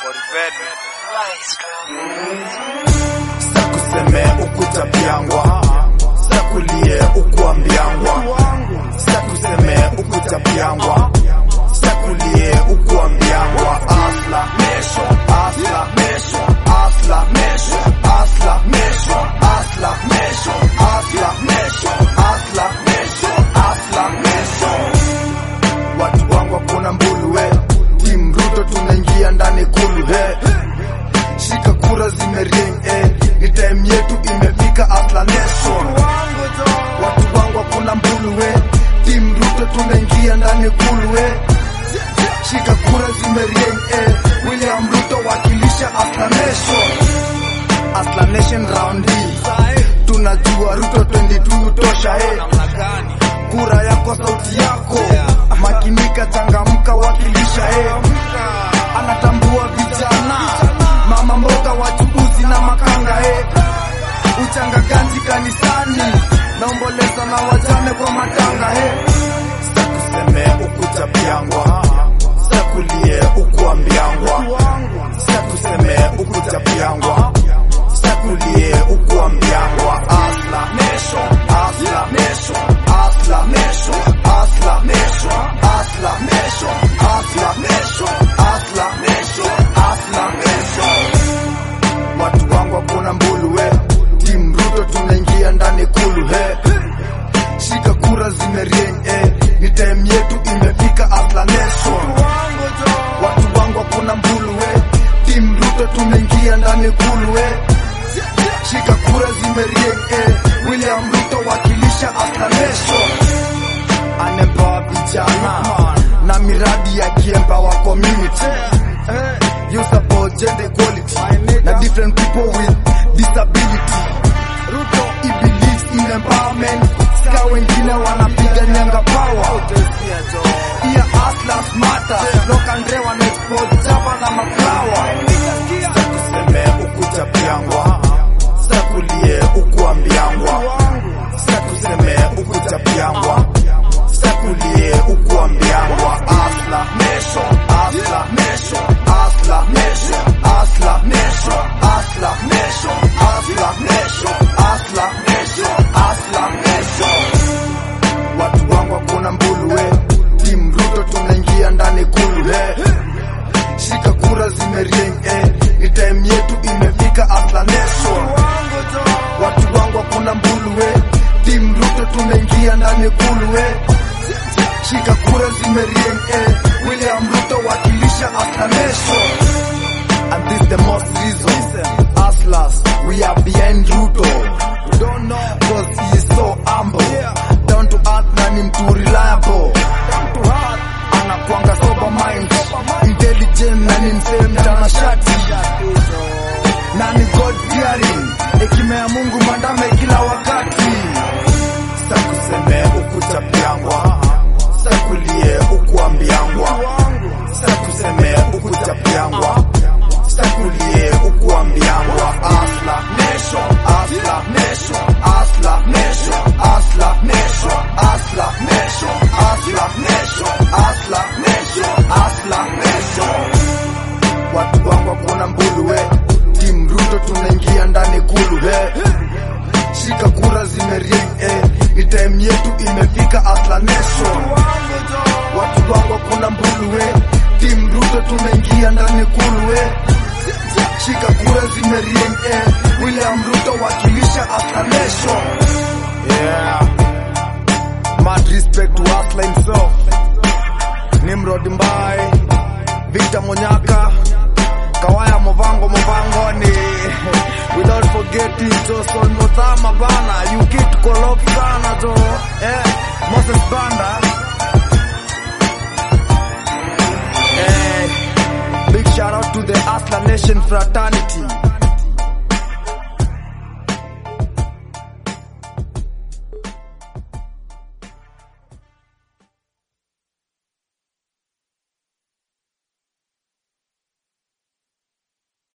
sakuseme ukutapiangwa sakulie ukuambiangwa sakuseme ukutapiangwa sakulie ukuambiangwa asla mesho asla mesho asla mesho asla mesho asla mesho asla mesho asla mesho asla mesho watu wangu hakuna mbulu we Team Ruto tunaingia ndani kulu he shika kura zimerieng eh. ni time yetu imefika Asla Nation watu wangu hakuna mbulu we Team Ruto tunaingia ndani kulu we shika kura zimerieng eh. William Ruto wakilisha Asla Nation Asla Nation round hii tunajua Ruto 22 tosha eh. kura yako sauti yako makinika changamka wakilisha eh. anatambua vijana mama mboga wachuuzi na makanga eh. uchangaganzi kanisani naomboleza na wajane kwa matanga eh. sakuseme ukutapiangwa sakulie ukuambiangwa sakuseme ukutapiangwa sakulie ukuambiangwa asla mesho asla mesho asla mesho asla mesho asla mesho asla mesho asla mesho asla mesho watu wangu hakuna mbulu we Team Ruto tunaingia ndani kulu he shika kura zimerieng eh. ni time yetu imefika Asla Nation watu wangu hakuna mbulu we Team Ruto tunaingia ndani kulu we shika kura zimerieng eh. William Ruto wakilisha Asla Nation anempower vijana na miradi ya kiempower community you support gender equality na different people with disability Ruto he believes in empowerment ska wengine wanapiga nyanga power pia hustlers matter lokandre wana export java na maflawa sakuseme ukutapiangwa sakulie ukuambiangwa sakuseme ukutapiangwa sakulie ukuambiangwa asla mesho asla mesho asla mesho asla mesho asla mesho asla mesho asla mesho asla mesho watu wangu hakuna mbulu we Team Ruto tunaingia ndani kulu he shika kura zimerieng eh. ni time yetu imefika Asla Nation watu wangu hakuna mbulu we Team Ruto tunaingia ndani kulu we shika kura zimerieng eh. William Ruto wakilisha Asla Nation and this the most reason Aslas we are behind Ruto don't know cause he is so humble down to earth na ni mtu reliable anakwanga sober mind intelligent na ni msee mtanashati na ni God fearing hekima ya Mungu mandame kila wakati sakuseme ukutapiangwa sakulie ukuambiangwa sakuseme ukutapiangwa sakulie ukuambiangwa asla mesho asla mesho asla mesho asla mesho asla mesho asla mesho asla mesho asla mesho watu wangu hakuna mbulu we Team Ruto tunaingia ndani kulu he shika kura zimerieng eh. ni time yetu imefika Asla Nation watu wangu hakuna mbulu we Team Ruto tunaingia ndani kulu we shika kura zimerieng eh. William Ruto wakilisha Asla Nation yeah. Mad respect to Asla himself Nimrod Mbai Victor Monyaka Kawaya Movango Movango ni without forgetting Johnson Motama bana you keep